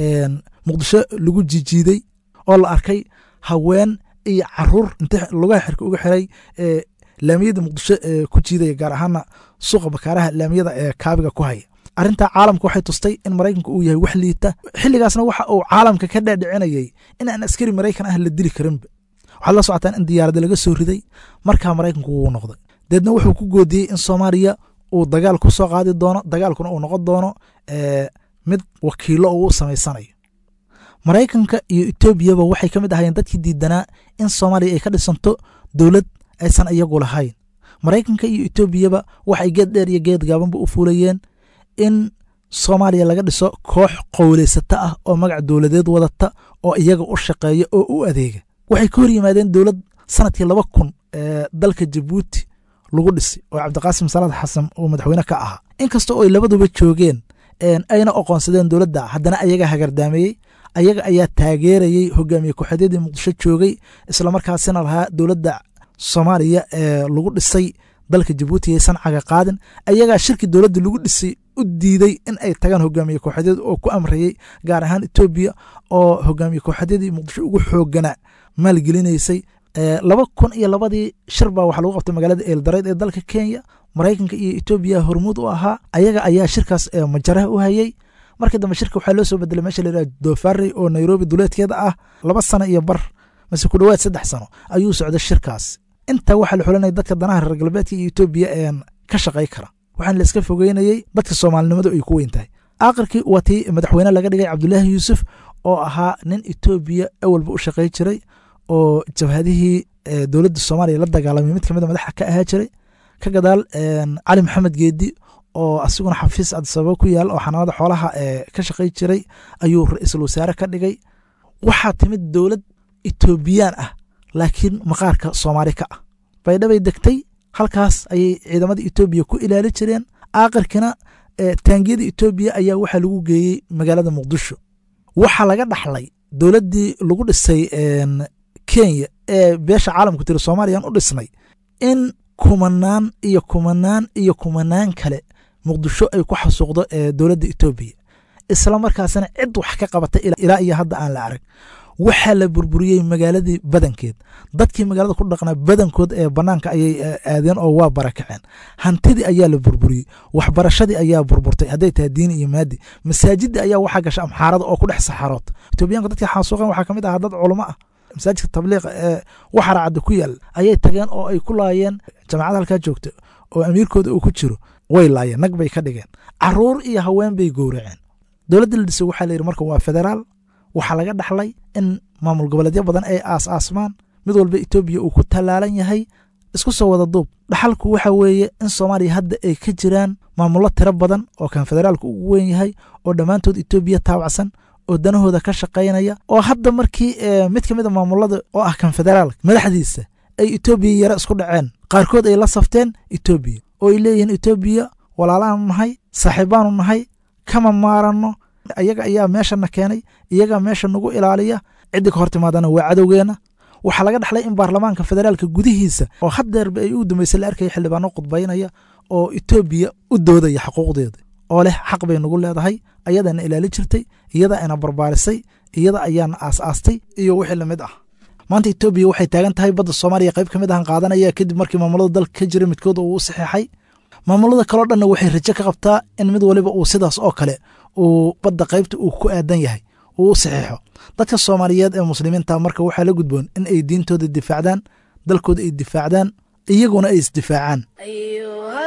muqdisho lagu jijiiday oo la arkay haween iyo caruur inta lugaha xirka uga xiray laamiyada muqdisho ku jiidaya gaar ahaana suuqa bakaaraha laamiyada ee kaabiga ku haya arrintaa caalamka waxay tustay in maraykanka uu yahay wax liita xilligaasna waxa uu caalamka ka dhaadhicinayay in aan askari maraykan ah la dili karinba waxaad la socotaan in diyaarada laga soo riday markaa maraykanku wuu noqday deedna wuxuu ku goodiyey in soomaaliya uu dagaal ku soo qaadi doono dagaalkuna uu noqon doono mid wakiilo uu u samaysanayo maraykanka iyo etoobiyaba waxay ka mid ahayeen dadkii diidanaa in soomaaliya ay ka dhisanto dowlad aysan iyagu lahayn maraykanka iyo etoobiyaba waxay geed dheer iyo geed gaabanba u fuulayeen in soomaaliya laga dhiso koox qowleysata ah oo magac dowladeed wadata oo iyaga u shaqeeya oo u adeega waxay ka hor yimaadeen dowlad sanadkii laba kun ee dalka jabuuti lagu dhisay oo cabdiqaasim salaad xasan uu madaxweyne ka ahaa inkasta oo ay labaduba joogeen ayna oqoonsadeen dowladda haddana ayaga hagardaameeyey ayaga ayaa taageerayey hogaamiye ku-xeedyadii muqdisho joogay islamarkaasina lahaa dowladda soomaaliya ee lagu dhisay dalka jabuuti aysan caga qaadin ayagaa shirki dowladda lagu dhisay u diiday in ay tagaan hogaamiye kooxadyada oo ku amrayey gaar ahaan etoobiya oo hogaamiye kooxadyadii muqdisho ugu xooganaa maalgelinaysay laba kun iyo labadii shir baa waxaa lagu qabtay magaalada eeldareyd ee dalka kenya maraykanka iyo etoobiya hormuud u ahaa ayaga ayaa shirkaas majaraha u hayey markii dambe shirka waxaa loo soo bedelay meesha la yidhaha dofarey oo nairobi duleedkeeda ah laba sano iyo bar mase ku dhowaad saddex sano ayuu socday shirkaas intaa waxaa la xulinaya dadka danaha reer galbeedka iyo etoobiya een ka shaqay kara waxaana la iska fogeynayey dadka soomaalinimadu ay ku weyn tahay aakhirkii waa tii madaxweyne laga dhigay cabdulaahi yuusuf oo ahaa nin etoobiya awalba u shaqay jiray oo jabhadihii dowladda soomaaliya la dagaalamay mid kamid a madaxa ka ahaa jiray ka gadaal cali maxamed geedi oo asiguna xafiis adisababa ku yaal oo xanaanada xoolaha ka shaqay jiray ayuu ra-iisul wasaare ka dhigay waxaa timid dowlad etoobiyaan ah laakiin maqaarka soomaali ka ah baydhabay degtay halkaas ayay ciidamada etoobiya ku ilaali jireen aakhirkina taangiyada etoobiya ayaa waxaa lagu geeyey magaalada muqdisho waxaa laga dhaxlay dowladdii lagu dhisay kenya ee beesha caalamku tiri soomaaliyaan u dhisnay in kumanaan iyo kumanaan iyo kumanaan kale muqdisho ay ku xasuuqdo dowladda etoobiya isla markaasina cid wax ka qabatay ilaa iyo hadda aan la arag waxaa la burburiyey magaaladii badankeed dadkii magaalada ku dhaqnaa badankood ee banaanka ayay aadeen oo waa barakaceen hantidii ayaa la burburiyey waxbarashadii ayaa burburtay hadday tahay diini iyo maadi masaajidii ayaa waxaa gasha amxaarada oo ku dhex saxarood etoobiyaanka dadkii xaasuuqeen waxaa kamid ahaa dad culamo ah masaajidka tabliiqa ee waxara cadda ku yaal ayay tageen oo ay ku laayeen jamacada halkaa joogta oo amiirkooda uu ku jiro way laayeen nag bay ka dhigeen caruur iyo haween bay gowraceen dowladda la dhisay waxaa la yidhi marka waa federaal waxaa laga dhaxlay in maamul goboleedyo badan ay aas aasmaan mid walba etoobiya uu ku tallaalan yahay isku soo wada duub dhaxalku waxa weeye in soomaaliya hadda ay ka jiraan maamullo tiro badan oo kan federaalka ugu weyn yahay oo dhammaantood etoobiya taabacsan oo danahooda ka shaqaynaya oo hadda markii mid ka mid a maamulada oo ah kan federaalka madaxdiisa ay etoobiya yare isku dhaceen qaarkood ay la safteen etoobiya oo ay leeyihiin etoobiya walaalaanu nahay saaxiibaanu nahay kama maaranno iyaga ayaa meeshana keenay iyagaa meesha nagu ilaaliya ciddi ka hor timaadana waa cadowgeenna waxaa laga dhaxlay in baarlamaanka federaalka gudihiisa oo haddeerba ay u dambeysay la arkaya xildhibaano khudbaynaya oo etoobiya u doodaya xuquuqdeeda oo leh xaq bay nagu leedahay ayadaana ilaali jirtay iyada ina barbaarisay iyada ayaana aas-aastay iyo wixii lamid ah maanta etoobiya waxay taagan tahay badda soomaaliya qayb ka mid ahan qaadanaya kadib markii maamulada dalka ka jira midkood uu u saxeexay maamulada kaleo dhanna waxay rajo ka qabtaa in mid waliba uu sidaas oo kale uu badda qaybta uu ku aadan yahay uu u saxeexo dadka soomaaliyeed ee muslimiinta marka waxaa la gudboon in ay diintooda difaacdaan dalkooda ay difaacdaan iyaguna ay isdifaacaan
أيها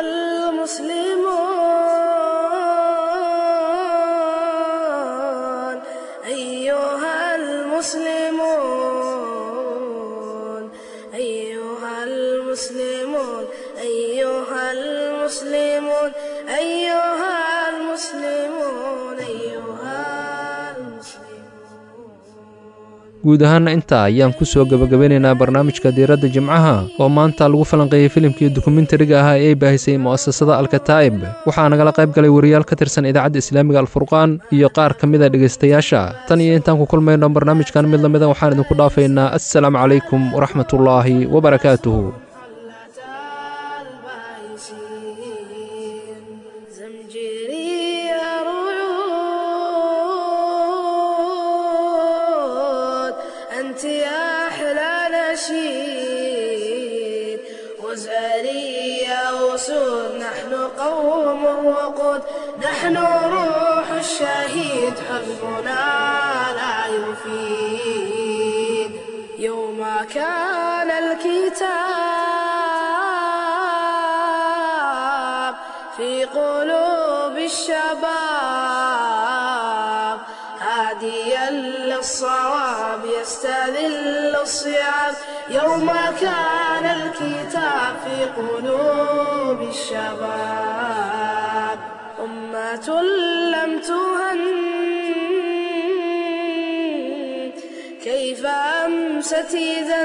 المسلمون أيها المسلمون أيها المسلمون أيها المسلمون أيها المسلمون أيها
guud ahaana intaa ayaan ku soo gebagabeynaynaa barnaamijka diiradda jimcaha oo maanta lagu falanqeeyey filimkii dokumentariga ahaa ee ay baahisay mu'asasada alkataa'ib waxaa nagala qayb galay wariyaal ka tirsan idaacadda islaamiga alfurqaan iyo qaar ka mida dhegaystayaasha tan iyo intaan ku kulmayno barnaamijkan mid lamida waxaan idinku dhaafaynaa assalaamu calaykum waraxmatullaahi wabarakaatuhu
زمجري رعود أنت يا أحلى نشيد وزاري يا أسود نحن قوم وقود نحن روح الشهيد حزبنا لا يفيد يوم كان الكتاب في قلوب الشباب هاديا للصواب يستذل الصيام يوم كان الكتاب في قلوب الشباب أمة لم تهن كيف أمست إذا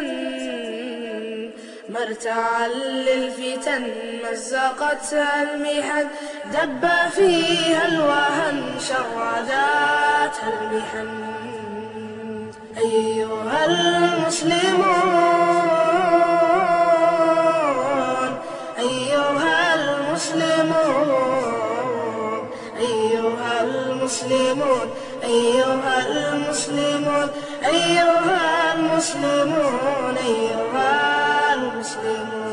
مرتعا للفتن مزقتها المحن دب فيها الوهن شرداتها المحن أيها المسلمون أيها المسلمون أيها المسلمون أيها المسلمون أيها المسلمون أيها المسلمون